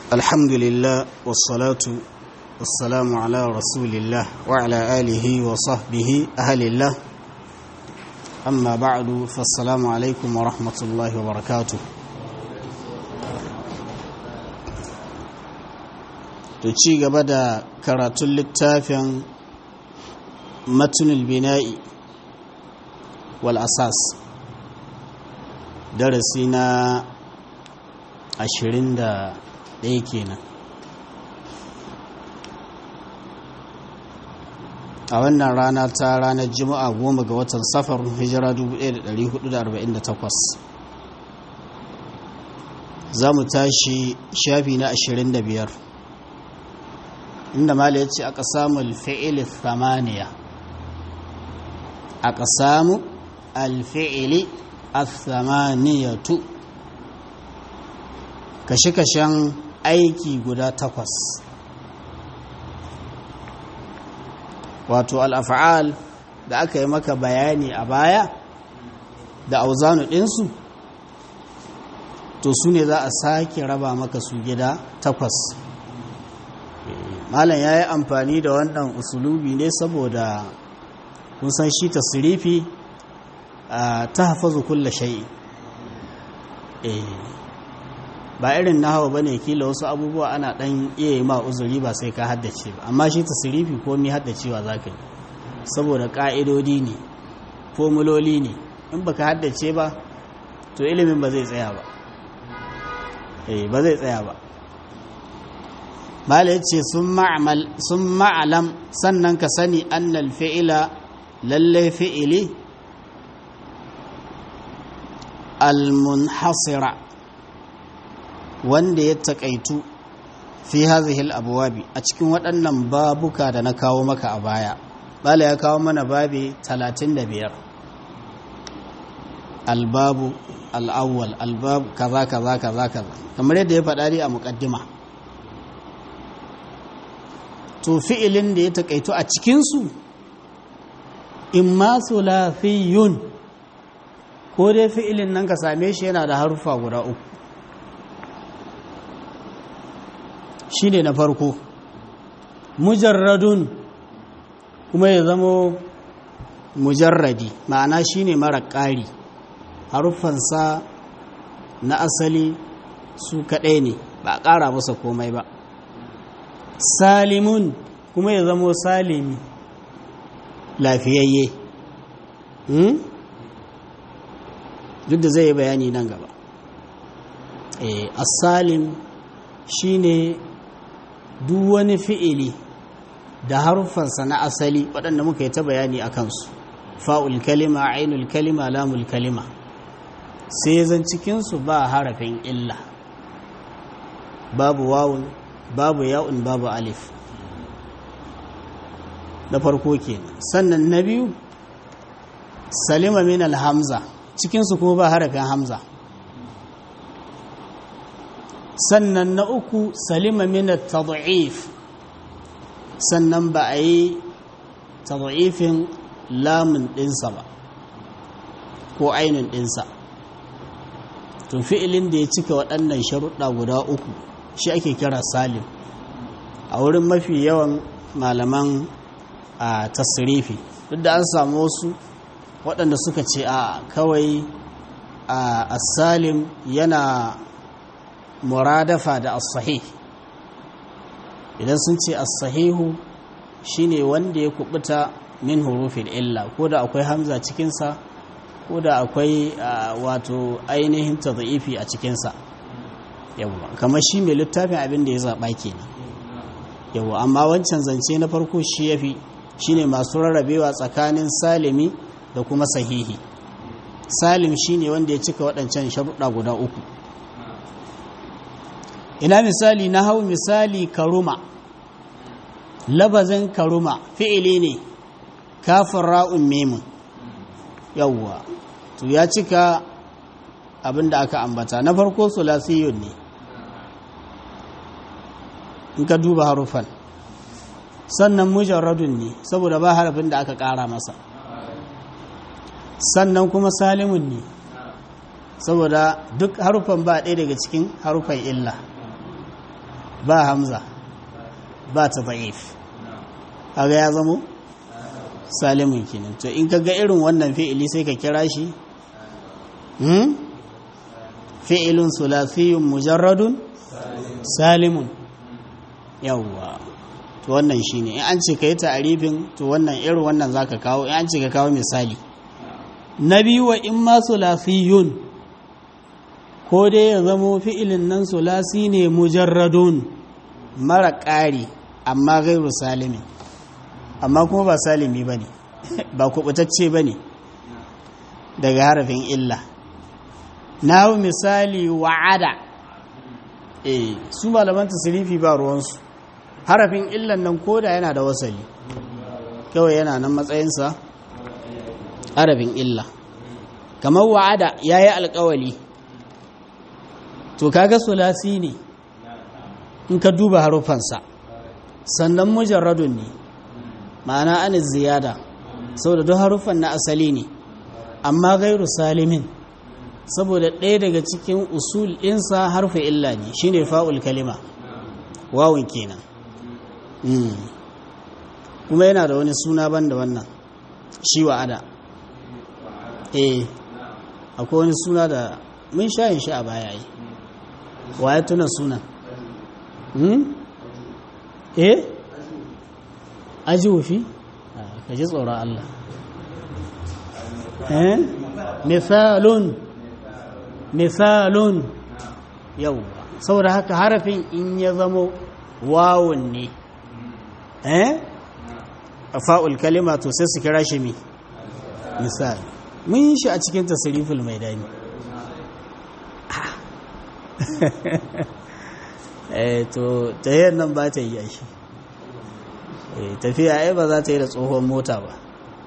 الحمد لله والصلاة والسلام على رسول الله وعلى آله وصحبه أهل الله أما بعد فالسلام عليكم ورحمة الله وبركاته ci gaba da karatun littafin matunul bina'i wal asas darasi na ashirin da ɗaya kenan a wannan rana ta ranar juma'a goma ga watan safar hijira 1448 za mu tashi shafi na 25 inda mala ya ce aka samu alfi'ili thamaniya aka samu alfi'ili athamaniyatu kashe-kashen aiki guda takwas wato al'afa'al da aka yi maka bayani a baya da auzanu ɗinsu to su ne za a sake raba maka su gida takwas malam ya yi amfani da wannan usulubi ne saboda kun san shi tasirifi ta hafazu kulla shai ba irin na hawa bane kila wasu abubuwa ana dan iya yi ma uzuri ba sai ka haddace ba amma shi tasirifi komi haddacewa za ka yi saboda ƙa'idodi ne formuloli ne in baka haddace ba to ilimin ba zai tsaya ba ba zai tsaya ba bala ya ce sun ma'alam sannan ka sani annal fi'ila lallai fi'ili almunhasira wanda ya taƙaitu fi hazihil abuwabi a cikin waɗannan babuka da na kawo maka a baya bala ya kawo mana babi 35 albabu al'awwal albabu kaza kaza kaza kaza kamar yadda ya faɗa a muƙaddima to fi'ilin da ya taƙaitu a cikinsu in ma sulafiyun ko dai fi'ilin nan ka same shi yana da harufa guda uku shi ne na farko mujarradun kuma ya zamo mujarradi ma'ana shi ne mara ƙari haruffansa na asali su kaɗai ne ba a ƙara masa komai ba salimun kuma ya zamo salimi lafiyayye duk da zai yi bayani nan gaba asalim shine duk wani fi'ili da haruffansa na asali waɗanda muka yi ta bayani a kansu fa'ul kalima ainul kalima lamul kalima sai zan cikinsu ba harafin illa babu wawun babu ya'un babu alif na farko kenan sannan na biyu salima min alhamza cikinsu kuma ba harafin hamza sannan na uku salima min tad'if sannan ba a yi tad'ifin lamun ɗinsa ba ko ainin ɗinsa to fi'ilin da ya cika waɗannan sharuɗa guda uku shi ake kira salim a wurin mafi yawan malaman a tasirifi duk da an samu wasu waɗanda suka ce a kawai a salim yana muradafa da as-sahih idan sun ce as-sahihu shine wanda ya kubuta min hurufin illa ko da akwai hamza cikinsa ko da akwai wato ainihin tadhifi a cikinsa yawwa kamar shi mai littafin abin da ya zaɓa kenan yawwa amma wancan zance na farko shi yafi shine masu rarrabewa tsakanin salimi da kuma sahihi salim shine wanda ya cika waɗancan sharuɗa guda uku ina misali na hau misali karuma labazin karuma fi'ili ne kafin ra'un memun yawwa to ya cika abin da aka ambata na farko sulasiyun ne in ka duba harufan sannan mujarradun ne saboda ba harafin da aka ƙara masa sannan kuma salimun ne saboda duk harufan ba ɗaya daga cikin harufan illa ba hamza ba ta da'if kaga ya zamo salimun kenan to in ka ga irin wannan fi'ili sai ka kira shi hmm? fi'ilun sulasiyun mujarradun salimun yawwa to wannan shine in an ce ka yi ta'arifin to wannan irin wannan zaka kawo in an ce ka kawo misali na biyu wa in ma sulasiyun ko dai ya zamo fi'ilin nan sulasi ne mujarradun mara ƙari amma gairu salimin amma kuma ba salimi ba ne ba kubutacce ba ne daga harafin illa na misali wa'ada e su malaman tasirifi ba ruwansu harafin illan nan koda yana da wasali kawai yana nan matsayinsa harafin illa kamar wa'ada ya yi alkawali to kaga sulasi ne in ka duba harufansa sannan mujarradun ne ma'ana an ziyada saboda duk harufan na asali ne amma gairu salimin saboda ɗaya daga cikin usul ɗinsa harfa illa ne shine fa'ul kalima wawun kenan kuma yana da wani suna ban da wannan shi wa'ada eh akwai wani suna da mun shayin shi a baya yi wa ya tuna sunan eh aji wufi ka ji tsoron Allah eh misalun misalun yau saboda haka harafin in ya zamo wawun ne eh fa'ul kalima to sai su kira shi mi misali mun yi shi a cikin tasiriful mai dani eh to tayyar nan ba ta yi shi tafiya ai ba za ta yi da tsohon mota ba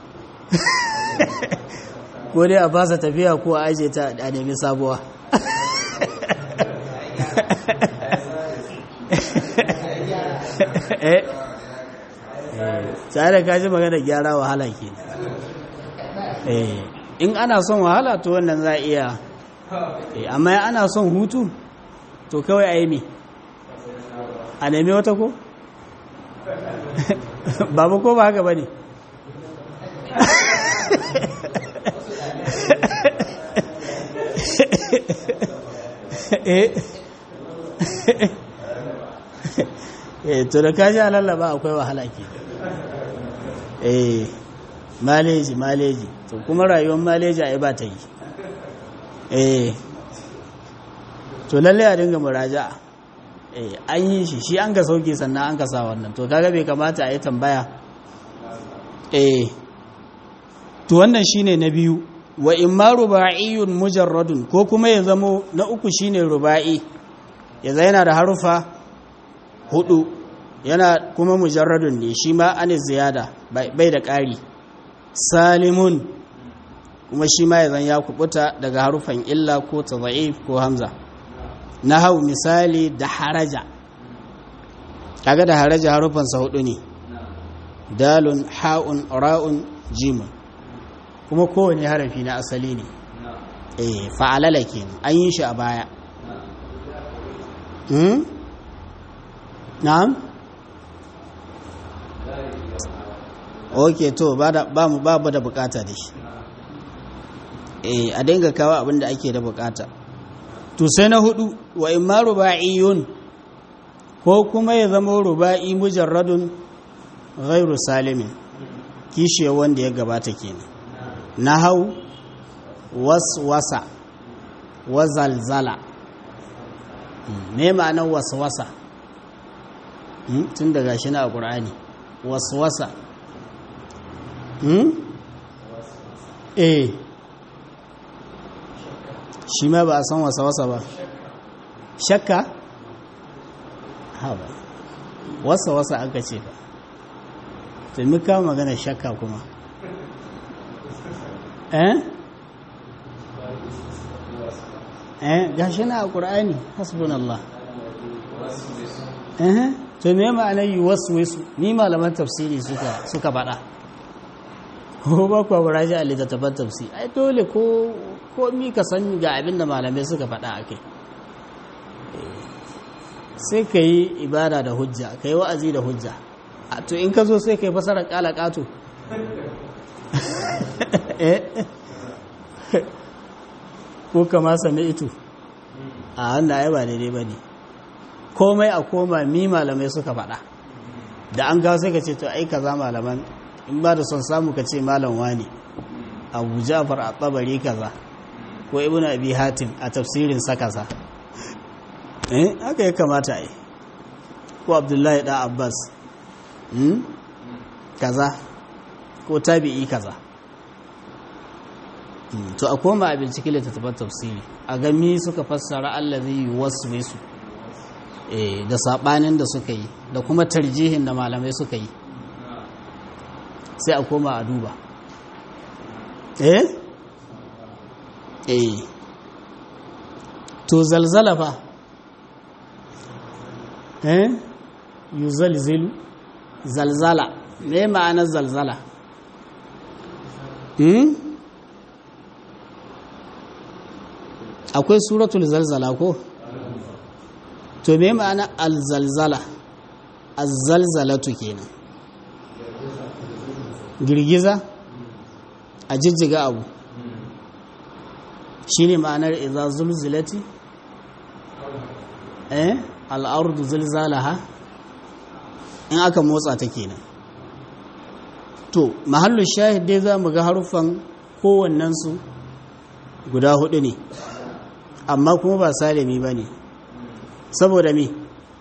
ko dai a fasa tafiya ko a aje ta a nemi sabuwa tare da kaji magana gyara wahala ke in ana son wahala to wannan za a iya amma ana son hutu to kawai a yi mi a nemi wata ko? babu ko ba haka ba ne eh to da kaji lallaba akwai wahala ke eh maleji maleji to kuma rayuwar maleji a ba ta yi eh to lalle a dinga muraja'a eh an yi shi shi an ga sauke sannan an ka sa wannan to kaga bai kamata a yi tambaya eh to wannan shine na biyu wa imma ruba'iyun mujarradun ko kuma ya zamo na uku shine ruba'i ya yana da harufa hudu yana kuma mujarradun ne shi ma an ziyada bai da ƙari salimun kuma shi ma ya zan ya kubuta daga harufan illa ko tadha'if ko hamza na hau misali da haraja kaga da haraja harufansa hudu ne dalun ha'un ra'un jimun kuma kowane harafi na asali ne eh fa'alala kenan an yi shi a baya hmm na'am ok to ba mu babu da bukata da shi eh a dinga kawo abin da ake da bukata to sai na hudu wa imma ruba'iyun ko kuma ya zama ruba'i mujarradun ghairu salimin kishiye wanda ya gabata kenan nahau waswasa wazalzala me ma'anar waswasa tun daga shi na a ƙur'ani waswasa eh shi ma ba a san wasa-wasa ba shakka haɓa wasa-wasa aka ce ba tumi kawo magana shakka kuma eh eh gashi na a ƙur'ani hasbunallah eh to me ma'ana yi wasu wasu ni malaman tafsiri suka suka faɗa ko ba kuwa baraji a littattafan tafsiri ai dole ko ko mi ka san ga abin da malamai suka faɗa a kai sai ka yi ibada da hujja ka yi wa'azi da hujja to in ka zo sai ka yi fasarar ƙala ƙato ko kama sami ito a wanda ai ba daidai ba ne komai a koma mi malamai suka faɗa da an gawo sai ka ce to ai kaza malaman in ba da son samu ka ce malam wani abu jafar a tsabari kaza ko ibn abi hatim a tafsirin sa kaza eh haka ya kamata ai ko abdullahi da abbas hmm? kaza ko tabi'i kaza to a koma a bincike littattafan tafsiri a gami suka fassara allazi yuwaswisu eh da sabanin da suka yi da kuma tarjihin da malamai suka yi sai a koma a duba eh eh to zalzala fa eh yuzalzilu zalzala me ma'anar zalzala hmm? akwai suratul zalzala ko to me ma'ana alzalzala azzalzalatu kenan girgiza a jijjiga abu shine ma'anar idza zulzilati eh al'ardu zilzalaha in aka motsa ta kenan to mahallu shahid dai za mu ga haruffan kowannensu guda hudu ne amma kuma ba salimi ba ne saboda me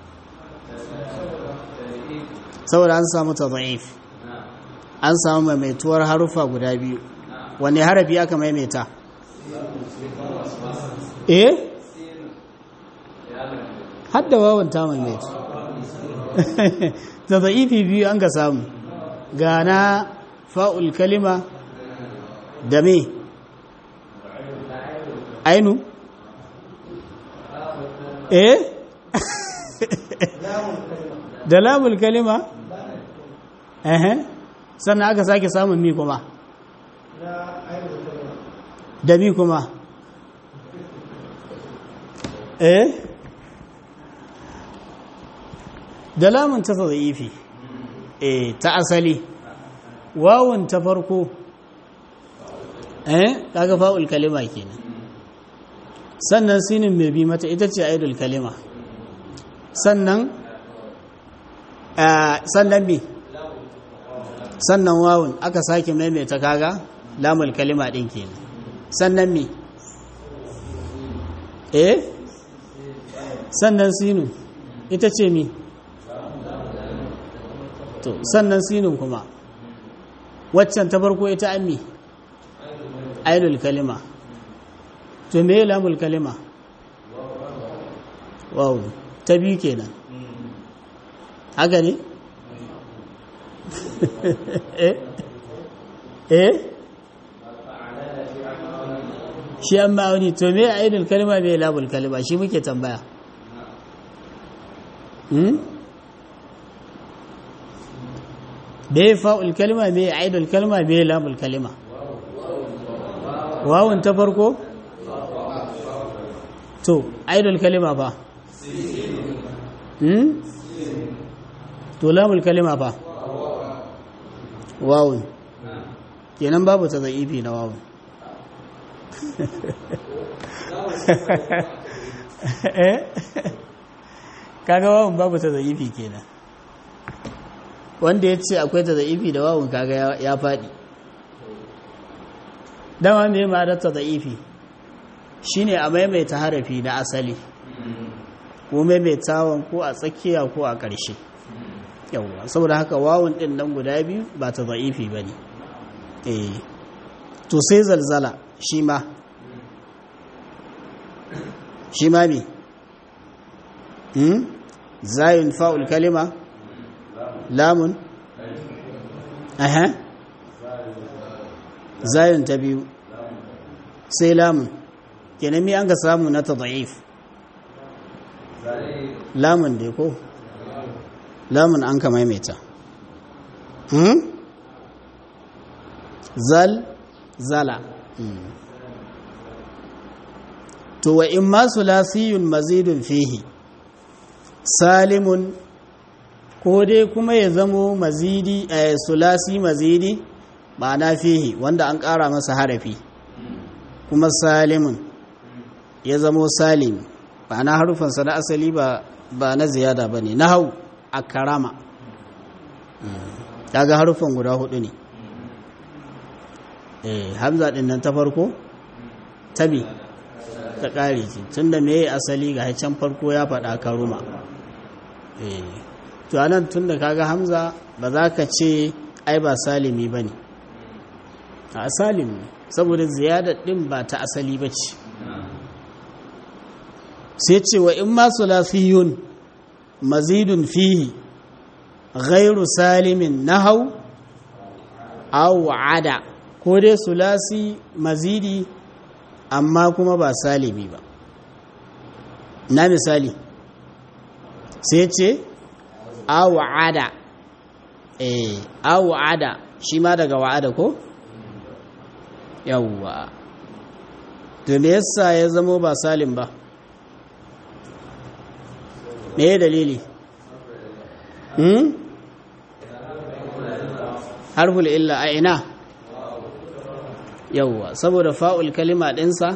saboda an samu tada'if an samu maimaituwar haruffa guda biyu wanne harafi aka maimaita eh hadda wawan ta maimaitu tada'ifi biyu an ga samu gana fa'ul kalima da me ainu eh da lamul kalima eh sannan aka sake samun mi kuma da mi kuma eh da lamun ta tsadaifi eh ta asali wawun ta farko eh kaga fa'ul kalima kenan sannan sinin mai bi mata ita ce aidul kalima sannan sannan bi sannan wawun aka sake maimaita kaga lamul kalima din kenan sannan mi eh sannan sinu ita ce mi to sannan sinun kuma waccan ta farko ita an mi aidul kalima to me lamul kalima wow ta biyu kenan haka ne eh eh shi an ma'auni to me aidul kalima me lamul kalima shi muke tambaya hmm me fa'ul kalima me aidul kalima me lamul kalima wawun ta farko to aidul kalima fa hmm to lamul kalima fa wawun kenan babu ta za'ifi na wawun kaga wawun babu ta za'ifi kenan wanda ya ce akwai ta za'ifi da wawun kaga ya faɗi dama mai ma'adar ta za'ifi shi ne a maimaita harafi na asali ko maimaitawan ko a tsakiya ko a ƙarshe yawwa saboda haka wawun ɗin nan guda biyu ba ta za'ifi ba ne to sai zalzala shi ma shi ma me zayun fa'ul kalima lamun aha zayun ta biyu sai lamun kenan mi an ga samu na tada'if lamun dai ko lamun an ka maimaita zal zala to wa in ma sulasiyun mazidun fihi salimun ko dai kuma ya zamo mazidi a sulasi mazidi ma'ana fihi wanda an ƙara masa harafi kuma salimun ya zamo salim ma'ana harufansa na asali ba ba na ziyada ba ne na hau a karama ga harufan guda hudu ne eh hamza din nan ta farko tabi ta ƙare ce tun da me asali ga can farko ya faɗa karuma eh to anan tun da kaga hamza ba za ka ce ai ba salimi ba ne a salim ne saboda ziyadar ɗin ba ta asali ba ce sai ce wa in masu lafiyun mazidun fihi ghairu salimin nahau aw ada ko dai sulasi mazidi amma kuma ba salimi ba na misali sai ce awa'ada eh awa'ada shi ma daga wa'ada ko yawwa to me yasa ya zamo ba salim ba me dalili hmm harful illa a ina yawwa saboda fa'ul kalima ɗinsa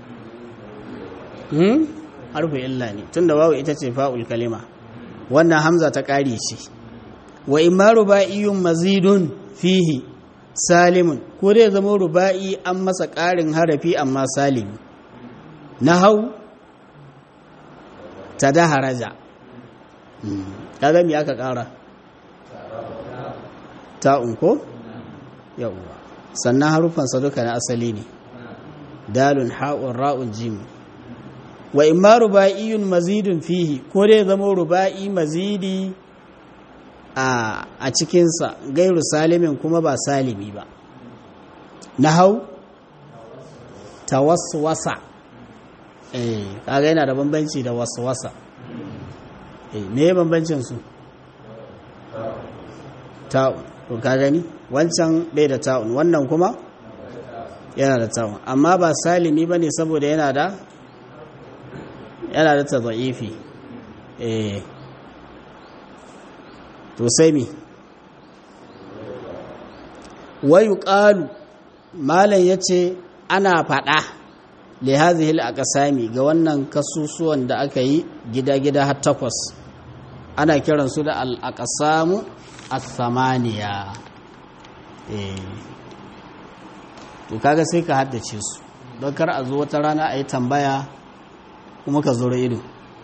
hmm harful illa ne tunda wawu ita ce fa'ul kalima wannan hamza ta ƙari ce wa imma ruba'iyun mazidun fihi salimun ko dai zama ruba'i an masa ƙarin harafi amma salimi na hau ta da haraja kaga me aka ƙara ta'un ko yawwa sannan harufansa duka na asali ne dalun ha'un ra'un jim wa imma ruba'iyun mazidun fihi ko dai zama ruba'i mazidi a a cikinsa gairu salimin kuma ba salimi ba na hau tawaswasa eh kaga yana da bambanci da waswasa eh me bambancin su ta'un to ka gani wancan bai da ta'un wannan kuma yana da ta'un amma ba salimi bane saboda yana da yana da tadaifi eh to sai mi wayu qalu malan yace ana fada li hadhihi al-aqsami ga wannan kasusuwan da aka yi gida-gida har takwas ana kiransu da al-aqsamu as-samaniya eh to kaga sai ka haddace su don kar a zo wata rana a yi tambaya kuma ka zura ido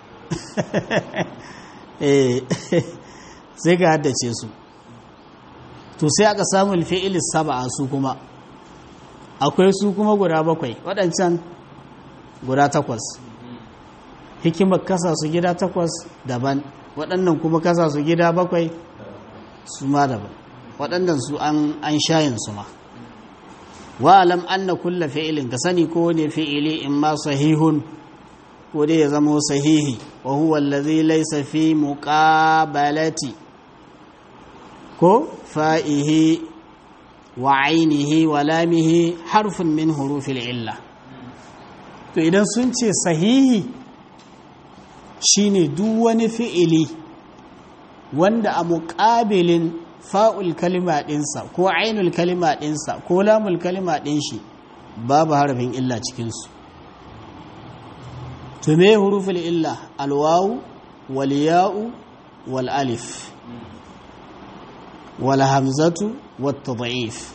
eh sai ka haddace su to sai aka samu alfi'il sab'a su kuma akwai su kuma guda bakwai waɗancan guda takwas hikimar kasa su gida takwas daban waɗannan kuma kasa su gida bakwai su ma daban waɗannan su an shayin su ma wa alam anna kulla fi'ilin ka sani ko ne fi'ili in ma sahihun ko dai ya zama sahihi wa huwa allazi laysa fi muqabalati ko fa'ihi wa ainihi wa lamihi harfun min hurufil illa to idan sun ce sahihi shine duk wani fi'ili wanda a muƙabilin fa'ul kalima ɗinsa ko ainul kalima ɗinsa ko lamul kalima ɗin shi babu harafin illa cikinsu to me huruful illa alwawu wal ya'u wal alif wal hamzatu wat tad'if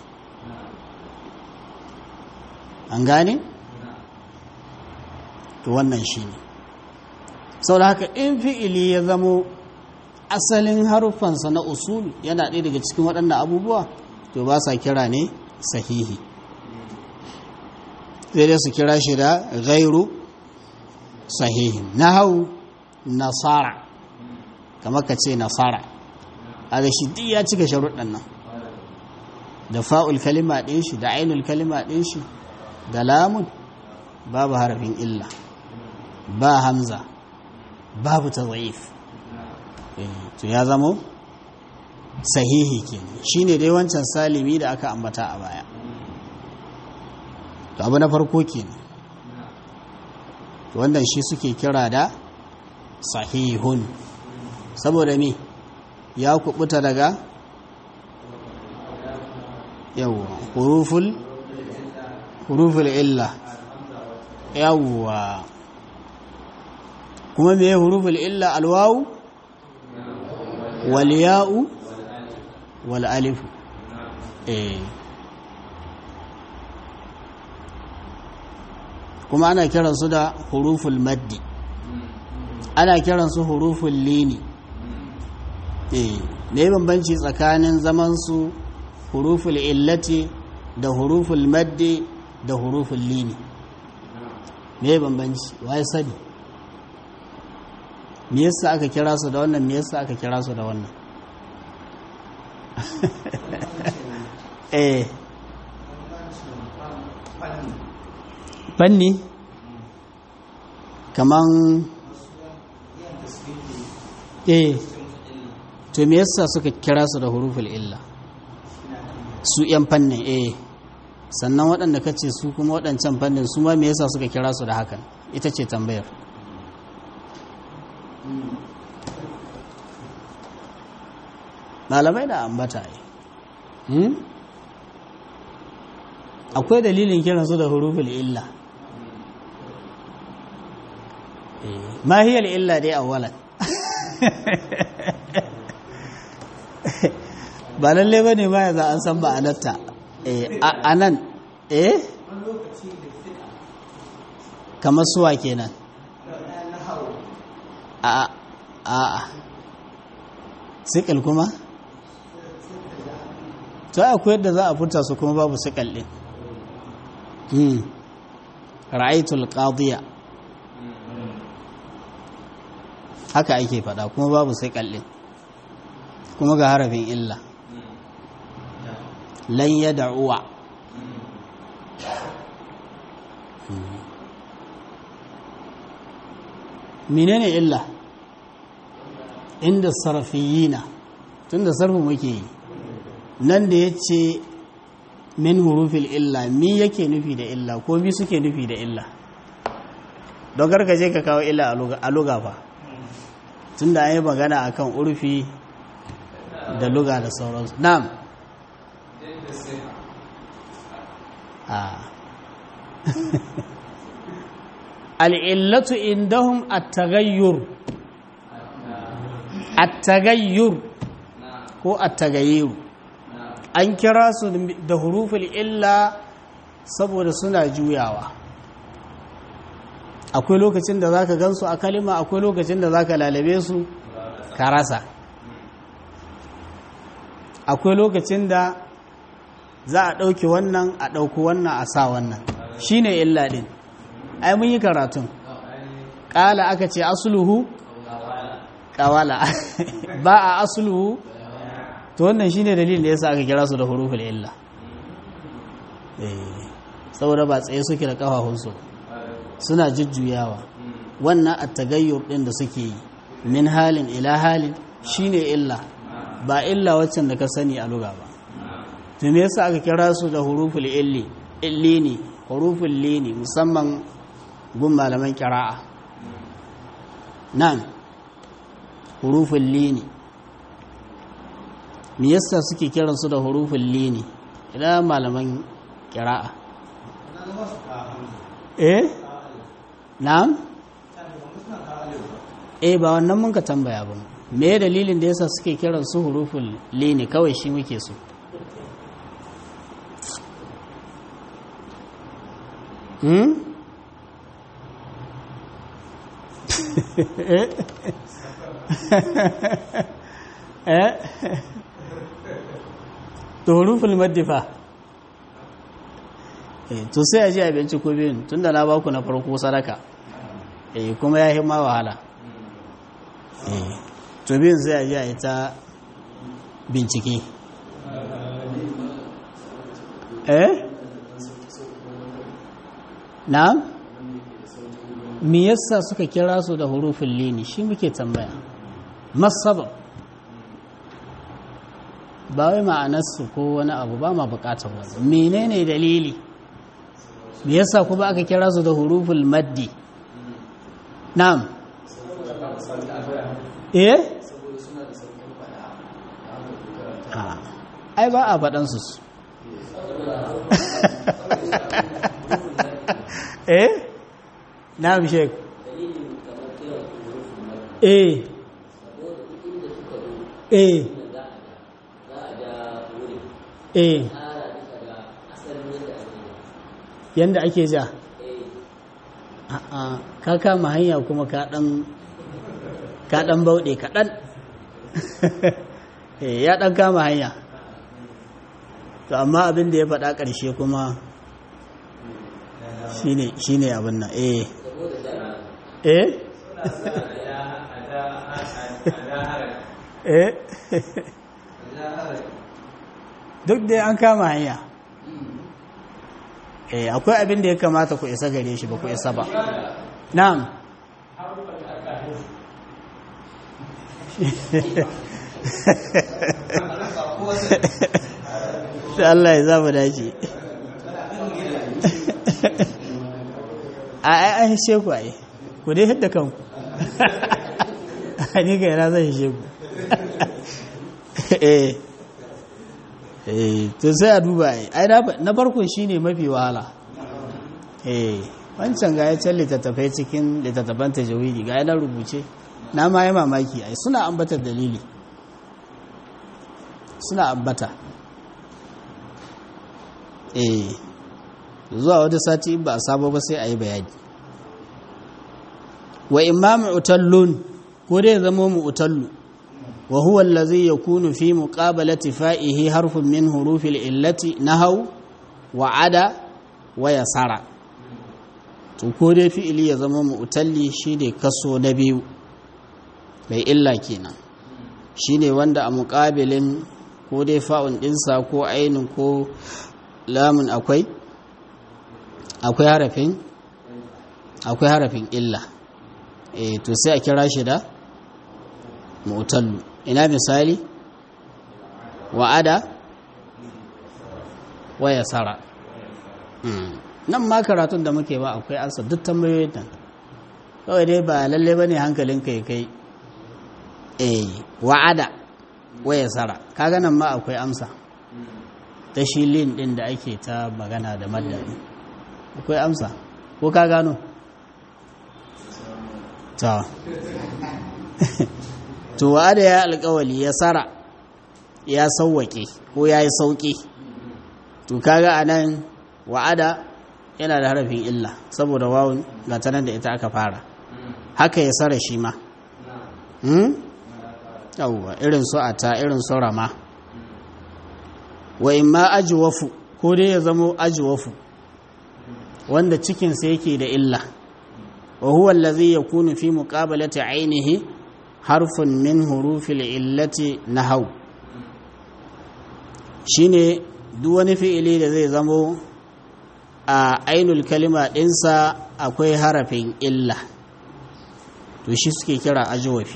an gane to wannan shine saboda haka in fi'ili ya zamo asalin haruffansa na usul yana ɗaya daga cikin waɗannan abubuwa to ba sa kira ne sahihi zai dai su kira shi da gairu sahihin na hau nasara kamar ka ce nasara a da shi duk ya cika sharuɗan nan da fa'ul kalima ɗin shi da ainul kalima ɗin shi da lamun babu harafin illa ba hamza babu ta to ya zamo sahihi kenan shine dai wancan salimi da aka ambata a baya to abu na farko kenan to wannan shi suke kira da sahihun saboda me ya kubuta daga yawwa huruful huruful illa yawwa kuma me huruful illa alwawu wal ya'u wal alif eh kuma ana kiransu da huruful maddi ana kiransu huruful lini eh me bambanci tsakanin zaman su huruful illati da huruful maddi da huruful lini me bambanci waye sani me yasa aka kira su da wannan me yasa aka kira su da wannan eh fanni kaman eh to me yasa suka kira su da huruful illa su yan fannin eh sannan waɗanda kace su kuma waɗancan fannin su ma me yasa suka kira su da hakan ita ce tambayar malamai da ambata yi akwai dalilin kiransu da huruful illa ma hiya illa dai awwalan ba lalle ba ne ma yanzu an san ma'anarta a nan eh kamar suwa kenan a a a sikil kuma to akwai yadda za a furta su kuma babu sikal din ra'aitul qadiya haka ake fada kuma babu sai kallin kuma ga harafin illa lan ya da'uwa menene illa inda sarfiyina tun da sarfu muke yi nan da ya ce min hurufil illa mi yake nufi da illa ko mi suke nufi da illa don gargaje ka kawo illa a luga ba tun da an yi magana a kan urfi da luga da sauransu na'am al'illatu indahum at-tagayyur at-tagayyur ko at-tagayyur an kira su da huruful illa saboda suna juyawa akwai lokacin da zaka gansu a kalima akwai lokacin da zaka lalabe su ka rasa akwai lokacin da za a ɗauki wannan a ɗauki wannan a sa wannan shine illa ɗin ai mun yi karatun ƙala aka ce asuluhu ƙawala ba a asuluhu to wannan shine dalilin da yasa aka kira su da huruful illa saboda ba tsaye suke da ƙafafunsu suna jujjuyawa wannan attagayyur ɗin da suke yi min halin ila halin shine illa ba illa waccan da ka sani a luga ba to me yasa aka kira su da huruful illi illini huruful lini musamman gun malaman kira'a nan huruful lini me yasa suke kiran su da huruful lini idan malaman kira'a eh na'am eh ba wannan mun ka tambaya ba me dalilin da yasa suke kiran su huruful lini kawai shi muke so hmm eh to huruful maddifa eh to sai a ji abinci ko biyun tunda na baku na farko sadaka eh kuma ya himma wahala eh to biyun sai a ji a ita bincike eh na'am me yasa suka kira su da hurufin lini shi muke tambaya masabab ba wai ma'anarsu ko wani abu ba ma bukatar wani menene dalili me yasa kuma aka kira su da hurufin maddi na'am eh ai ba a faɗansu su eh na shek eh eh eh yanda ake ja a'a ka kama hanya kuma ka dan ka dan bauɗe kaɗan ya dan kama hanya to amma abin da ya faɗa ƙarshe kuma shine shine abin nan eh eh eh duk dai an kama hanya eh akwai abin da ya kamata ku isa gare shi ba ku isa ba na'am sai Allah ya zama dace a ai an hishe ku ai ku dai hidda kanku ni ga yana zai hishe ku eh eh to sai a duba ai ai na farkon shine mafi wahala eh wancan ga ya can littattafai cikin littattafan tajawidi ga yana rubuce na ma yi mamaki ai suna ambata dalili suna ambata eh zuwa wata sati ba a sabo ba sai a yi bayani wa imma mu'tallun ko dai zama mu'tallu wa huwa allazi yakunu fi muqabalati fa'ihi harfun min hurufil illati nahaw wa ada wa yasara to ko dai fi'ili ya zama mu'talli shine kaso na biyu bai illa kenan shine wanda a muqabilin ko dai fa'un dinsa ko ainin ko lamun akwai akwai harafin akwai harafin illa e to sai a kira shi da mu'tallu ina misali wa'ada wa yasara nan ma karatun da muke ba akwai ansa duk tambayoyin nan kawai dai ba lalle bane hankalin kai kai eh wa'ada wa yasara kaga nan ma akwai amsa ta shi lin din da ake ta magana da madadi akwai amsa ko ka gano ta to wa'ada ya alkawali ya sara ya sauwake ko ya yi sauki to kaga anan wa'ada yana da harafin illa saboda wawun ga tanan da ita aka fara haka ya sara shi ma yawwa irin su ata irin su rama wa imma ajwafu ko dai ya zamo ajwafu wanda cikinsa yake da illa wa huwa allazi yakunu fi muqabalati ainihi harfun min hurufil illati nahaw shine duk wani fi'ili da zai zamo a ainul kalima ɗinsa akwai harafin illa to shi suke kira ajwafi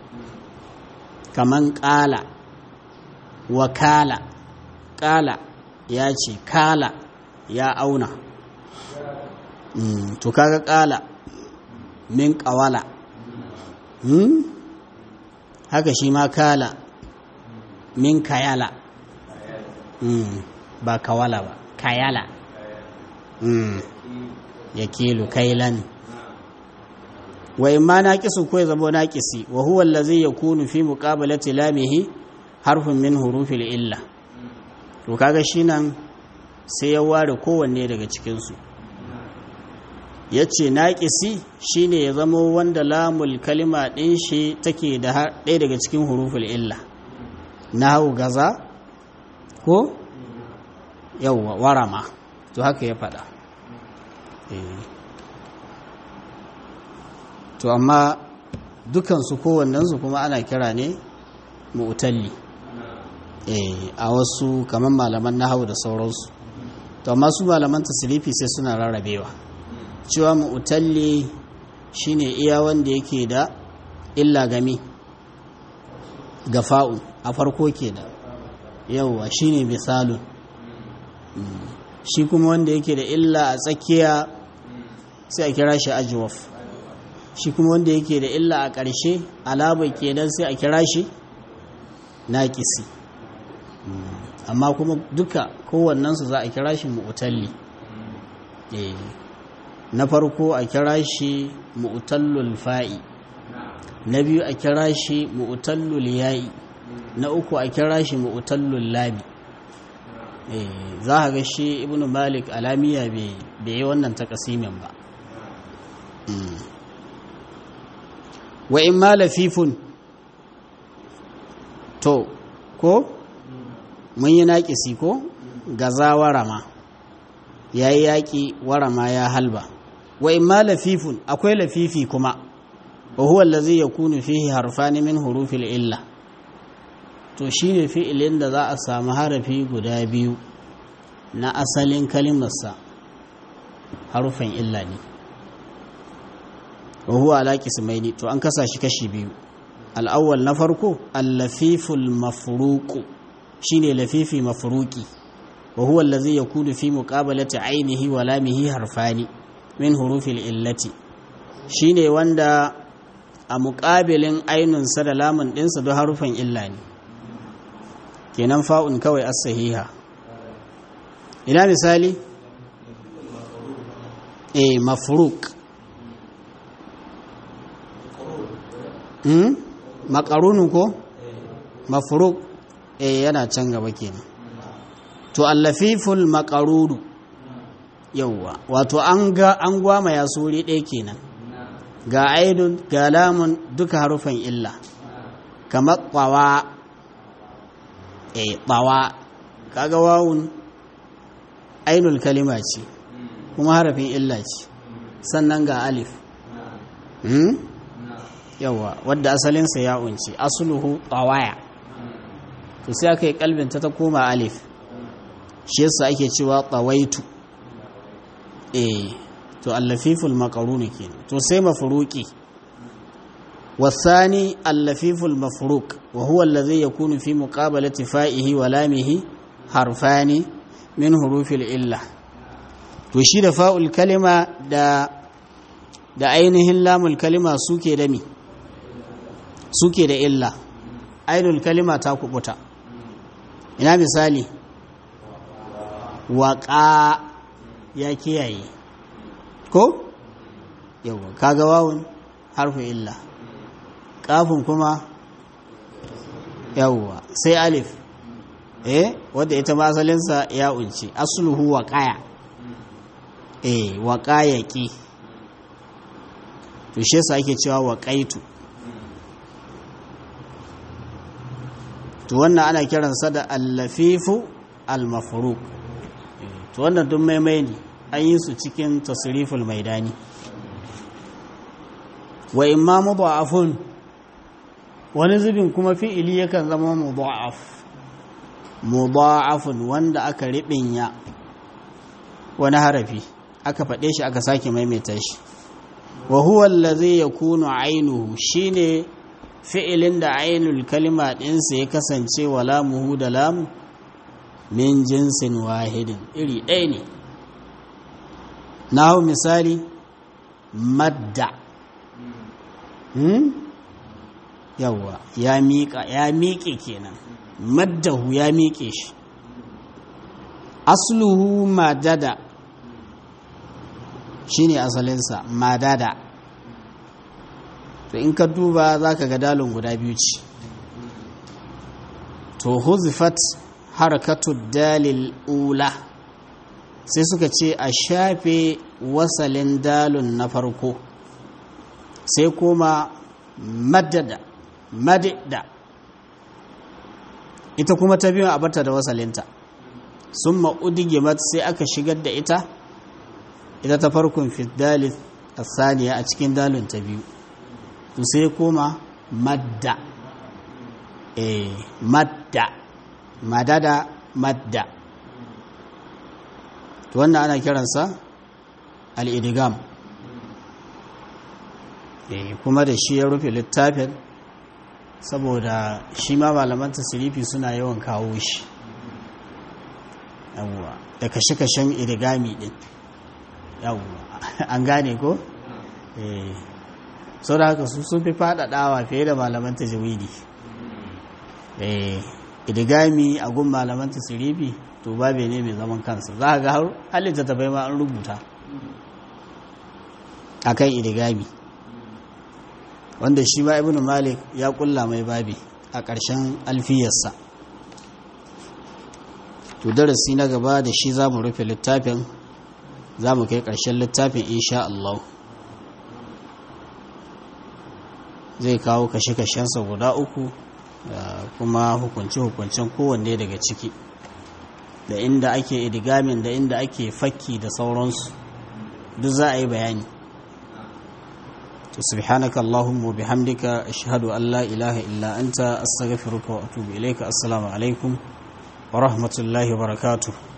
kaman ƙala wakala ƙala ya ce kala ya auna mm, to kaga ƙala min ƙawala mm? haka shi ma kala min kayala mm, ba kawala ba kayala mm. ya kilu kailan wa imma naqisu ko ya zama naqisi wa huwa allazi yakunu fi muqabalati lamihi harfun min hurufil illa to kaga shi nan sai ya ware kowanne daga cikin su yace naqisi shine ya zama wanda lamul kalima din shi take da ɗaya daga cikin huruful illa nahu gaza ko yawwa warama to haka ya faɗa eh to amma dukansu kowannensu kuma ana kira ne mu'talli a wasu kamar malaman nahawu da sauransu to amma su malaman tasirifi sai suna rarrabewa cewa mu'talli shine iya wanda yake da illa gami ga fa'u a farko ke da yauwa shine misalun shi kuma wanda yake da illa a tsakiya sai a kira shi ajwaf shi kuma wanda yake da illa a ƙarshe alaba kenan sai a kira shi naƙisi amma kuma duka kowannensu za a kira shi mu'utalli na farko a kira shi mu'utallul fa'i na biyu a kira shi mu'utallul ya'i na uku a kira shi mu'utallul labi za a ga shi ibn malik alamiya bai yi wannan takasimin ba wa in ma lafifun to ko mun yi naƙisi ko gaza warama ya yi yaƙi warama ya halba wa in ma lafifun akwai lafifi kuma wa huwa allazi yakunu fihi harfani min hurufil illa to shine fi'ilin da za a samu harafi guda biyu na asalin kalimarsa harufan illa ne wa huwa ala qismaini to an kasa shi kashi biyu al-awwal na farko al-lafiful mafruq shine lafifi mafruqi wa huwa allazi yakunu fi muqabalati ainihi wa lamihi harfani min hurufil illati shine wanda a muƙabilin ainunsa da lamun ɗinsa don harufan illa ne kenan fa'un kawai as-sahiha ina misali eh mafruq hmm makarunu ko mafruq eh yana can gaba kenan to allafiful maqarudu yawwa wato an ga an gwama ya suri ɗaya kenan ga aidun ga lamun duka harufan illa kamar tsawa eh tsawa kaga wawun ainul kalima ce kuma harafin illa ce sannan ga alif hmm? yawa wadda asalinsa ya unci asuluhu tsawaya to sai aka yi kalbinta ta koma alif shi yasa ake cewa tsawaitu eh to allafiful makaruni ke to sai mafuruki wasani allafiful mafuruk wa huwa allazi yakunu fi muqabalati fa'ihi wa lamihi harfani min hurufil illa to shi da fa'ul kalima da da ainihin lamul kalima suke da mi suke da illa ainul kalima ta kubuta ina misali waƙa ya kiyaye ko yawa kaga wawun harfu illa kafin kuma yawa sai alif eh wadda ita ma asalinsa ya unci asluhu waqaya eh waqayaki to shi yasa ake cewa waqaitu to wannan ana kiransa da al-lafifu al-mafruq to wannan duk maimai ne an yi su cikin tasriful maidani wa imma mudha'afun wani zubin kuma fi'ili yakan zama mudha'af mudha'afun wanda aka ribinya wani harafi aka faɗe shi aka sake maimaita shi wa huwa allazi yakunu ainuhu shine fi'ilin da ainul kalima ɗinsa ya kasance wa lamuhu da lamu min jinsin wahidin iri ɗaya ne na hau misali madda hmm? yawwa ya miƙa ya miƙe kenan maddahu ya miƙe shi asluhu madada shine asalinsa madada to in ka duba za ka ga dalin guda biyu ce to huzifat harakatu dalil ula sai suka ce a shafe wasalin dalun na farko sai kuma madada madada ita kuma ta biyu a bata da wasalinta sun ma'udigimat sai aka shigar da ita ita ta farkon fiddalit a saniya a cikin dalun ta biyu to sai koma madda eh madda madada madda to wannan ana kiransa al-idgham eh kuma da shi ya rufe littafin saboda shi ma malaman tasirifi suna yawan kawo shi yawwa da kashe-kashen idgami din yawwa an gane ko eh sau da haka su sun fi faɗaɗawa fiye da malaman tajwidi idigami a gun malaman tasirifi to babe ne mai zaman kansa za a ga har halitta ta bai ma an rubuta a kan idigami wanda shi ma ibn malik ya kulla mai babi a ƙarshen alfiyarsa to darasi na gaba da shi za mu rufe littafin za mu kai ƙarshen littafin insha Allah zai kawo kashe-kashensa guda uku da kuma hukunce-hukuncen kowanne daga ciki da inda ake idigamin da inda ake fakki da sauransu duk za a yi bayani to subhanaka allahumma bihamdika ashhadu an la ilaha illa anta astaghfiruka wa atubu ilayka assalamu alaikum wa rahmatullahi wa barakatuh